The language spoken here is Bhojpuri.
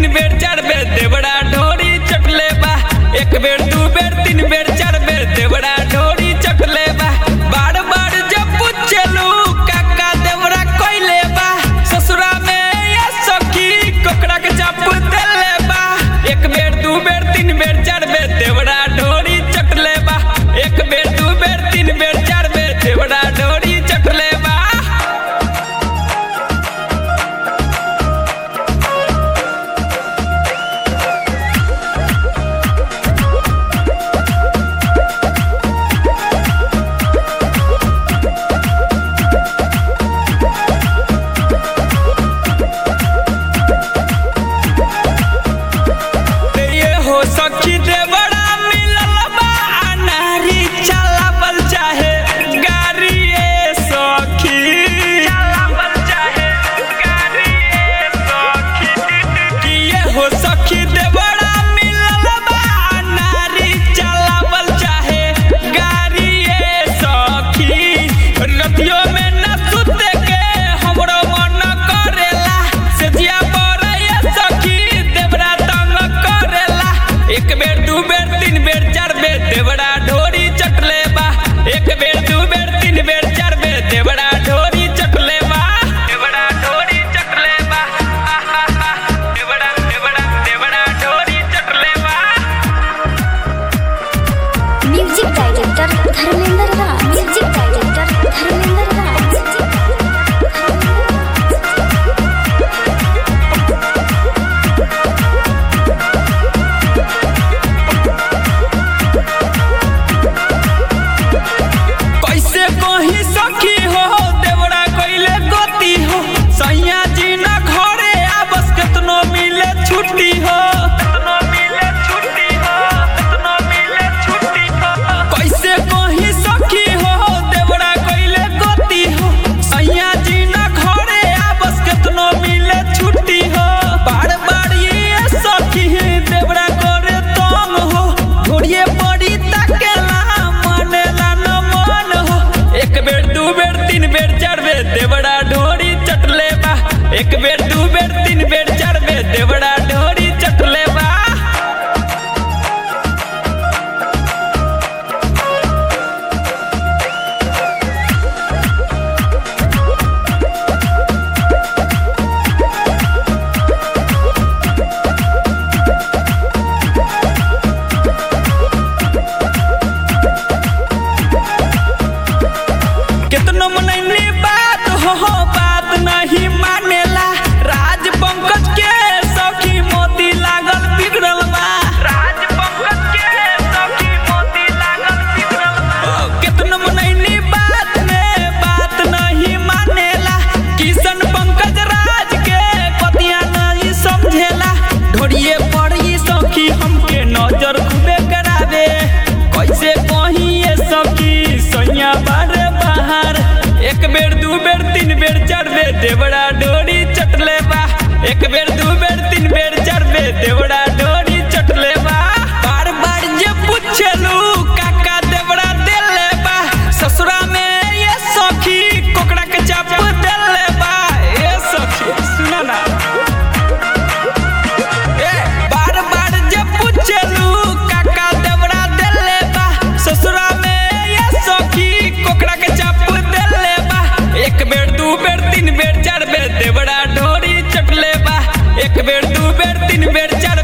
तीन बेर चार बेर देवड़ा ढोरी चटले बा एक बेर दू बेर तीन बेर चार बेर देवड़ा ढोरी चटले बा बार बार जब पूछलू काका देवड़ा कोइले बा ससुरा में या सखी कोकड़ा के चाप देले बा एक बेर दू बेर तीन बेर चार बेर देवड़ा ढोरी चटले बा एक बेर दू बेर तीन बेर चार बेर देवड़ा ढोरी चटले बा ये हो सखी देवड़ा मिलल बा अनारी चलावल चाहे गाड़ी ए सखी चलावल चाहे गाड़ी ए सखी कि ये हो सखी देवड़ा मिलल बा अनारी चलावल चाहे गाड़ी ए सखी रतियो में न सुते के हमरो मन करेला सेजिया पर ये सखी देवड़ा तंग करेला एक बेर दू बेर तीन बेर चार बेर देवड़ा ढोरी चटले बा एक बेर दू बेर तीन बेर चार बेर देवड़ा ढोरी चटले बा देवड़ा ढोरी चटले बा आहा हा देवड़ा देवड़ा देवड़ा ढोरी चटले बा music director Dharmendra Raj music director Dharmendra Raj कैसे कही सखी हो देवड़ा कइले गति हो सैया जी ना घरे आबस केतनो मिले छुट्टी हो केतनो मिले छुट्टी हो केतनो मिले छुट्टी हो कैसे कही सखी हो देवड़ा कइले गति हो सैया जी ना घरे आबस केतनो मिले छुट्टी हो बार बार ये सखी देवड़ा करे तंग हो घोड़िए पड़ी तकेला मनेला न मन हो एक बेर दू बेर तीन बेर चार बेर देवड़ा ढोरी चटले बा एक बेर दू बेर तीन बेर चार बेर देवड़ा ढोरी चटले बा कितनो मनैनी बात हो बात नहीं मानेला राज पंकज के सखी मोती लागल बिगड़ल बा राज पंकज के सखी मोती लागल बिगड़ल बा कितनो मनैनी बात में बात नहीं मानेला किशन पंकज राज के पतिया नहीं समझेला ढोड़िए पड़ी सखी हमके नजर खूबे करावे कैसे कहीं ये सखी सैया बारे बाहर एक बेर दू बेर तीन बेर चार बेर देवड़ा डोरी चटले बा एक बेर दू बेर तीन बेर चार बेर देवड़ा डोरी चटले बा बार बार जे पूछलू काका देवड़ा देले बा ससुरा में ये सखी कोकड़ा के चाप देले बा ए सखी सुना ना ए, बार बार जे पूछलू काका देवड़ा देले बा ससुरा में ये सखी कोकड़ा के चाप देले बा एक बेर दू बेर तीन बेर चार बेर देवड़ा ढोरी चटले बा एक बेर दू बेर तीन बेर चार